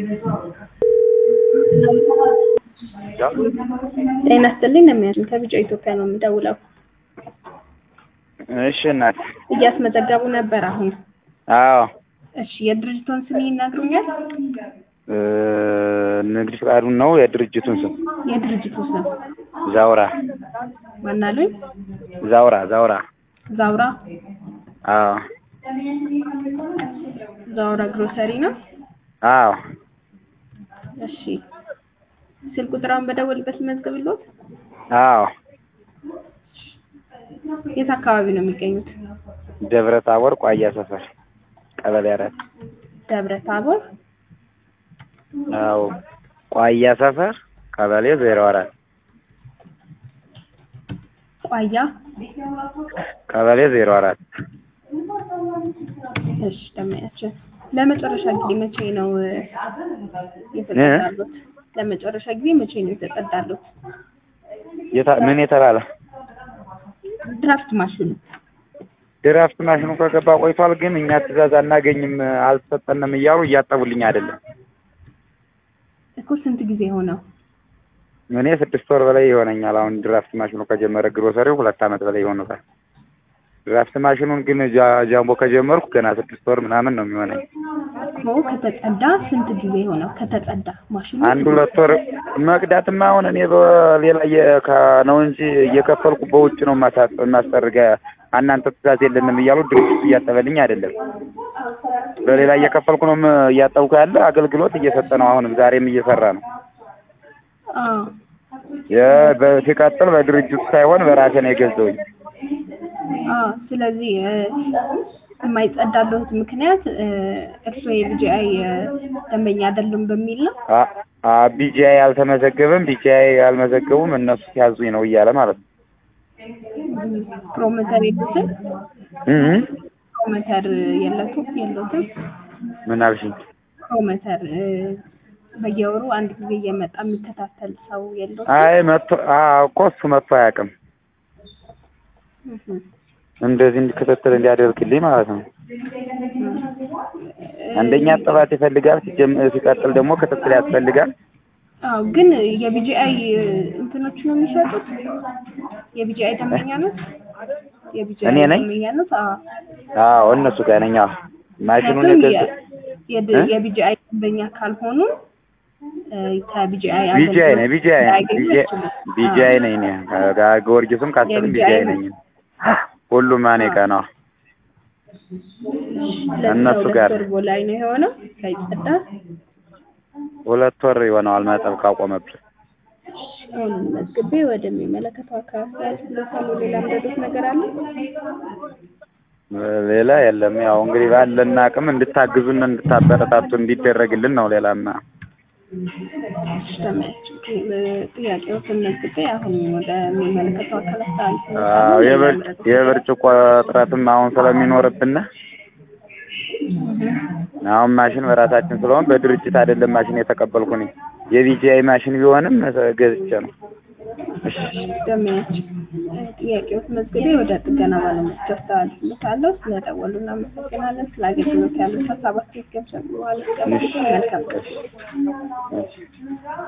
ጤና ይስጥልኝ ነው የሚያችን ከቢጫ ኢትዮጵያ ነው የምደውለው። እሺ እናት። እያስመዘገቡ ነበር አሁን። አዎ እሺ የድርጅቱን ስም ይነግሩኛል? እ ንግድ ፍቃዱን ነው የድርጅቱን ስም የድርጅቱ ስም ዛውራ ማናሉኝ? ዛውራ ዛውራ። ዛውራ አዎ ዛውራ ግሮሰሪ ነው። አዎ እሺ ስልክ ቁጥራውን በደወልበት መዝግብሎት። አዎ የት አካባቢ ነው የሚገኙት? ደብረ ታቦር ቋያ ሰፈር ቀበሌ አራት ደብረ ታቦር አዎ ቋያ ሰፈር ቀበሌ ዜሮ አራት ቋያ ቀበሌ ዜሮ አራት እሺ ደመያችን ለመጨረሻ ጊዜ መቼ ነው እ የተጸዳሉት? ለመጨረሻ ጊዜ መቼ ነው የተጸዳሉት? የታ- ምን የተባለ ድራፍት ማሽኑ ድራፍት ማሽኑ ከገባ ቆይቷል፣ ግን እኛ ትዕዛዝ አናገኝም አልተሰጠንም እያሉ እያጠቡልኝ አይደለም። እኮ ስንት ጊዜ ሆነው? እኔ ስድስት ወር በላይ ይሆነኛል። አሁን ድራፍት ማሽኑ ከጀመረ ግሮሰሪው ሁለት ዓመት በላይ ይሆኑታል። ድራፍት ማሽኑን ግን ጃ- ጃምቦ ከጀመርኩ ገና ስድስት ወር ምናምን ነው የሚሆነኝ። እኮ ከተጸዳ ስንት ጊዜ ሆነው? ከተጸዳ ማሽኑ አንድ ሁለት ወር መቅዳትማ አሁን እኔ በሌላ እየ- ከ- ነው እንጂ እየከፈልኩ በውጭ ነው ማሳ- ማስጠርገ እናንተ ትዕዛዝ የለንም እያሉ ድርጅቱ እያጠበልኝ አይደለም። በሌላ እየከፈልኩ ነው ም- እያጠብኩ ያለ አገልግሎት እየሰጠ ነው። አሁንም ዛሬም እየሰራ ነው። አዎ የ- በ- ሲቀጥል በድርጅቱ ሳይሆን በራሴ ነው የገዛውኝ። አዎ። ስለዚህ እ የማይጸዳለት ምክንያት እ እርስዎ የቢጂአይ ደንበኛ አይደሉም በሚል ነው። ቢጂአይ አልተመዘገበም፣ ቢጂአይ አልመዘገቡም እነሱ ሲያዙኝ ነው እያለ ማለት ነው። ፕሮሞተር የሉትም? እህ ፕሮሞተር የለቱም የሉትም? ምን አልሽኝ? ፕሮሞተር እ በየወሩ አንድ ጊዜ እየመጣ የሚከታተል ሰው የለውም? አይ መጥቶ አዎ እኮ እሱ መጥቶ አያውቅም። እንደዚህ እንዲከታተል እንዲያደርግልኝ ማለት ነው። አንደኛ ጥራት ይፈልጋል፣ ሲጀም- ሲቀጥል ደግሞ ክትትል ያስፈልጋል። አዎ ግን የቢጂአይ እንትኖች ነው የሚሸጡት? የቢጂአይ ደንበኛ ነው? የቢጂአይ እኔ ነኝ? ደንበኛ ነው? አዎ አዎ እነሱ ጋር ነኝ። አዎ ማሽኑን ምክንያቱም የገዛ የ- የድ- እ? የቢጂአይ ደንበኛ ካልሆኑ እ ከቢጂአይ ቢጂአይ ነኝ ቢጂአይ ነኝ ላያገኙ ቢጂአይ ይችላሉ። ቢጂአይ ነኝ እኔ ጋ- ጊዮርጊስም ካሰብም የቢጂአይ ቢጂአይ ነኝ። ሁሉም እኔ ጋር ነው። ስለዚህ እነሱ ከሁለት ጋር ወር በላይ ነው የሆነው ሳይጸዳ። ሁለት ወር ይሆነዋል ማጠብ ካቆመብን። አሁን መዝግቤ ወደሚመለከተው አካል ያስልካሉ። ሌላ ምረዶት ነገር አለ? ሌላ የለም። ያው እንግዲህ ባለን አቅም እንድታግዙን እንድታበረታቱ እንዲደረግልን ነው። ሌላማ ተመያቸው ጥያቄዎችን መዝግቤ አሁን ወደሚመለከተው አካል አዎ አስተላልፋለሁ። የብር- የብርጭቆ እጥረትም አሁን ስለሚኖርብን አሁን ማሽን በራሳችን ስለሆን በድርጅት አይደለም ማሽን የተቀበልኩ እኔ የቢጂአይ ማሽን ቢሆንም ገዝቼ ነው። እሺ ደመያቸው ጥያቄዎች መዝግቤ ወደ ጥገና ባለሙያዎች አስተላልፍልታለሁ። ስለደወሉ እናመሰግናለን። ስለ አገልግሎት ያሉት ሀሳብ አስተያየት ገብሰ በኋላ መልካም ቀን። እሺ